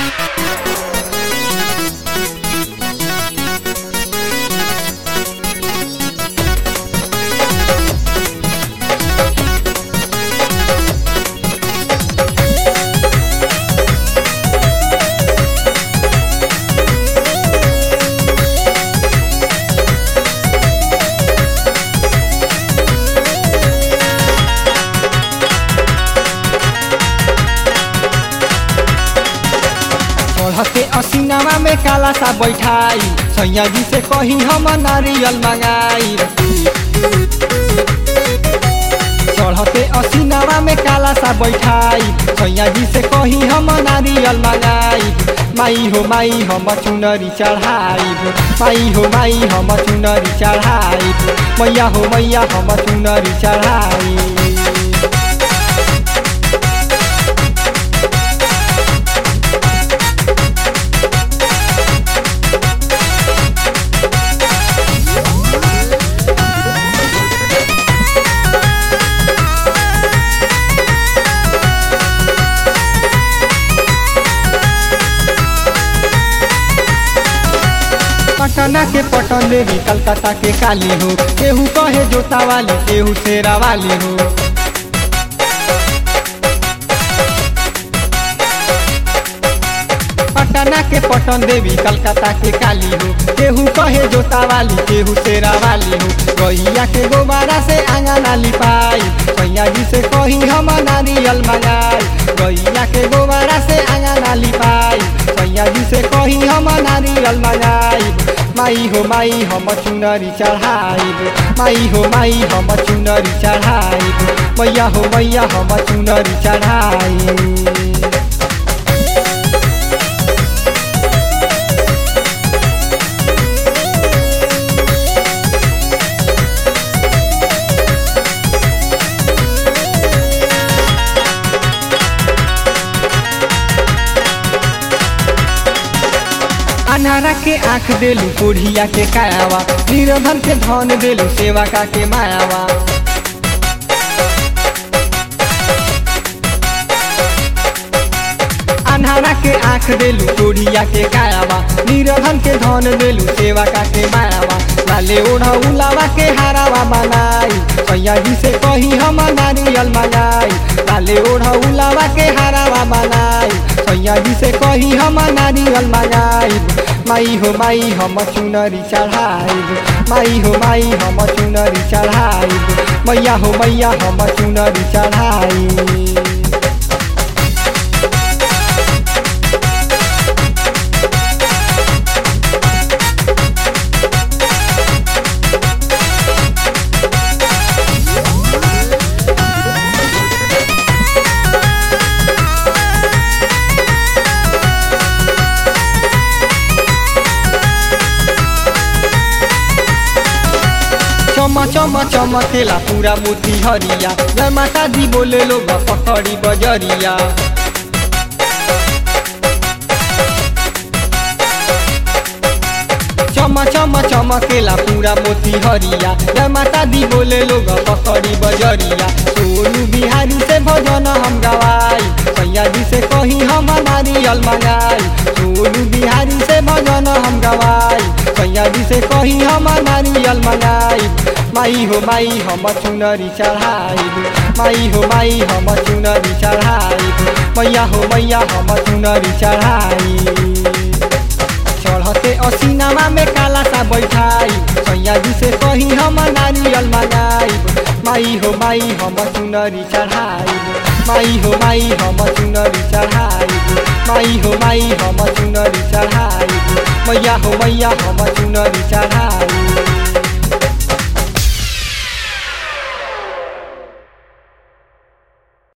चढ़ते असीनामा में काला सा बैठाई सैया जी से कही हम नारियल मंगाई चढ़ते असीनामा में काला सा बैठाई सैया जी से कही हम नारियल मंगाई माई हो माई हम चुनरी चढ़ाई माई हो माई हम चुनरी चढ़ाई मैया हो मैया हम चुनरी चढ़ाई पटना के पटन देवी कलकत्ता के काली हो केहू कहे जोता वाली केहू शेरा वाली हो पटना के पटन देवी कलकत्ता के काली हो केहू कहे जोता वाली केहू शेरा वाली हो गैया के गोबारा से आंगना लिपाई सैया जी से कही हम नारियल मंगाई गैया के गोबारा से आंगना लिपाई सैया जी से कही हम नारियल मंगाई माई हो माई हम चुनरी चढ़ाइब माई हो माई हम चुनरी चढ़ाइब मैया हो मैया हम चुनरी चढ़ाइब अनारा के आँख देलू कोढ़िया के कायावा निर्धन के धन देलू सेवा का के मायावा अनारा के आँख देलू कोढ़िया के कायावा निर्धन के धन देलू सेवा का के मायावा लाले ओढ़ा उलावा के हारावा बनाई सैया जी से कही हम नारियल मंगाई लाले ओढ़ा उलावा के हारावा बनाई सैया जी से कही हम नारियल मंगाई माई हो माई हम चुनरी चढ़ाइब माई हो माई हम चुनरी चढ़ाइब मैया हो मैया हम चुनरी चढ़ाइब चम चम चमकेला पूरा मोती हरिया जय माता दी बोले लोग पकड़ी बजरिया चम चम चमकेला पूरा मोती हरिया जय माता दी बोले लोग पकड़ी बजरिया सोनू बिहारी से भजन हम गवाई सैया जी से कही हम नारियल मंगाई सोनू बिहारी से भजन हम गवाई सैया जी से कही हम नारियल मंगाई माई हो माई हम चुनरी चढ़ाइब माई हो माई हम चुनरी चढ़ाइब मैया हो मैया हम चुनरी चढ़ाइब चढ़ते असीनामा में काला सा बैठाई सैया जी से कही हम नारियल मंगाइब माई हो माई हम चुनरी चढ़ाइब माई हो माई हम चुनरी चढ़ाइब माई हो माई हम चुनरी चढ़ाइब मैया हो मैया हम चुनरी चढ़ाइब